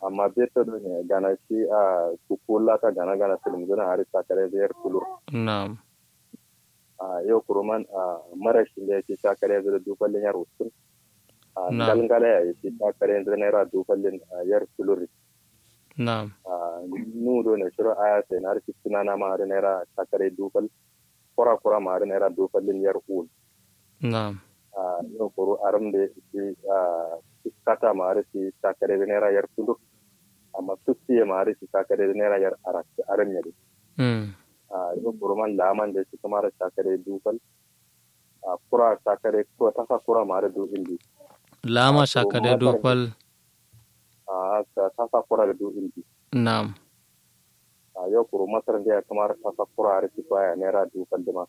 amma beta do ne gana shi a kukula ta gana gana film zuna hari sakare zai kulur na'am a yau kuruman a marashin da yake sakare zai dufallin yar usul a Na'am. galgala ya yake sakare zai naira dufallin yar kulur na'am a nudo ne shiro aya sai na harfi sunana ma hari naira sakare dufal kura kura ma hari naira dufallin yar ul na'am a yau kuru aram da shi a kata ma hari shi sakare zai naira yar kulur amma tussiye ma hari shi sakare zai naira yar arak aram ne mm a yau kuruman laman da shi kuma da sakare dufal a kura sakare ko ta sa kura ma hari du indi lama to shakade matar- dopal a ta ta sa kura da du indi na'am a yau kuru masar da ya kamar ta sa kura hari shi kwaya naira dufal da ma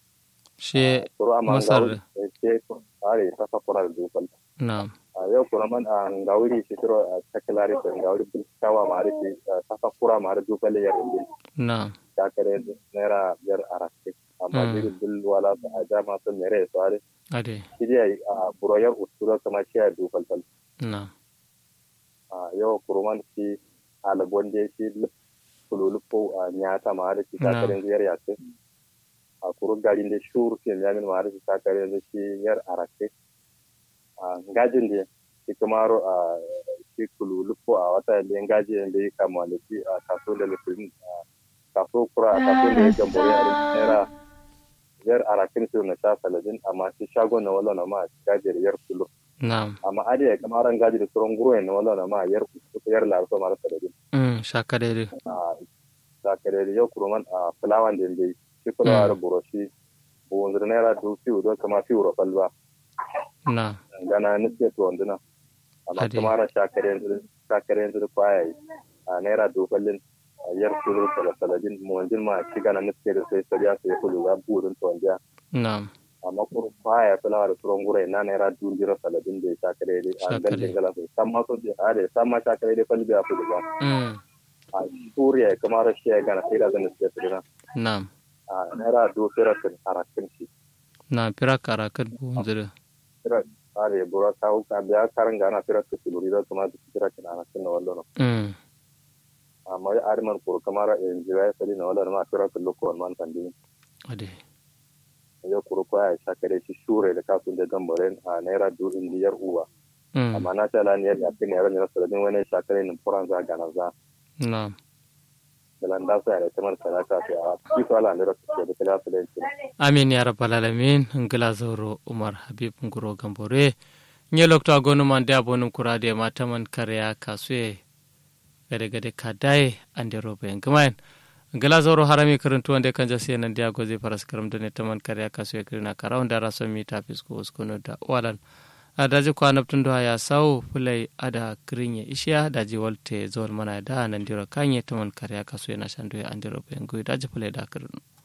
she kuru amma Masar. gauri ke are ta sa kura da dufal na'am a yau kuruman a gauri shi shiro a takilari ko gauri bil kawa ma hari shi ta sa kura ma hari dufal yar indi na'am sakare naira yar arakke amma Mm. biri bil wala ta a jama sun mere su hari ade shi dai a buroyar usura kama shi ya dufal fal na'am a yau kuruman shi alabon da shi kululupo a nyata ma da shi Na. takarin ziyar yace a kuru garin da shuru ke yamin ma da shi takarin da shi yar arake a gajin da shi kamaro a shi kululupo a wata da gaji da ya kama da shi a kaso da lufin kaso kura a kaso da ya gambore a naira yar arakin su na sha saladin amma shi shagon na wala na ma gajiyar yar kulu na'am amma adi ya kamaran gaji da tsoron guro na wala na ma yar yar larso mara saladin mm shakade a sakare da yau kuruman a fulawan da yake shi fulawa da buroshi buwanzur naira dubu fiye don kama fiye ro falba na'am gana nufi to wanduna amma Ade. kamar sakare yanzu sakare yanzu da kwaya yi a naira dubu fallin a yar kulu da saladin muwanjin ma shi gana nufi da sai sariya sai kulu za burin to wanjiya na'am amma kuru kwaya fulawa da tsoron gure na naira dubu jira saladin da ya sakare dai a Sakare. gandun gala sai san ma so da a da san ma sakare dai falbi a fudu ba mm a suriya kamar shi ya gana sai da zan nufi da na'am a naira dubu firatin arakin shi na pira karakat bunzire fira are bura kawo ka biya karan gana fira ta tuluri da kuma duk fira kana arakin na wallo mm amma ya arman kuru kamar in jira ya sali na wallo ma fira ta lokko man tandi ade ya kuru ko ya shakare shi shure da kafin da gambaren a naira dubu indiyar uwa mm amma na ta lani yadda akin yaran ne saladin wani shakare ne furan za gana za na'am da landa sa ya tamar salata sai a kifa ala ne da da kala su da yake amin ya rabbal alamin ngila zoro umar habib nguro gambore nye lokto agonu man de abonum kurade mataman karya kasue gade gade kadaye ande robe ngamaen ngila zoro harami karantu ande kanja siya nan dia gozi paras karam done taman karya kasue kirina karaw ndara so mi tapis ko uskono da walan adaji ko anabtundo haya saw fulai ada kirinye ishiya daji walte zol mana da nan diro kanye taman karya kasue na shandu ande robe ngui daji fulai da kirinu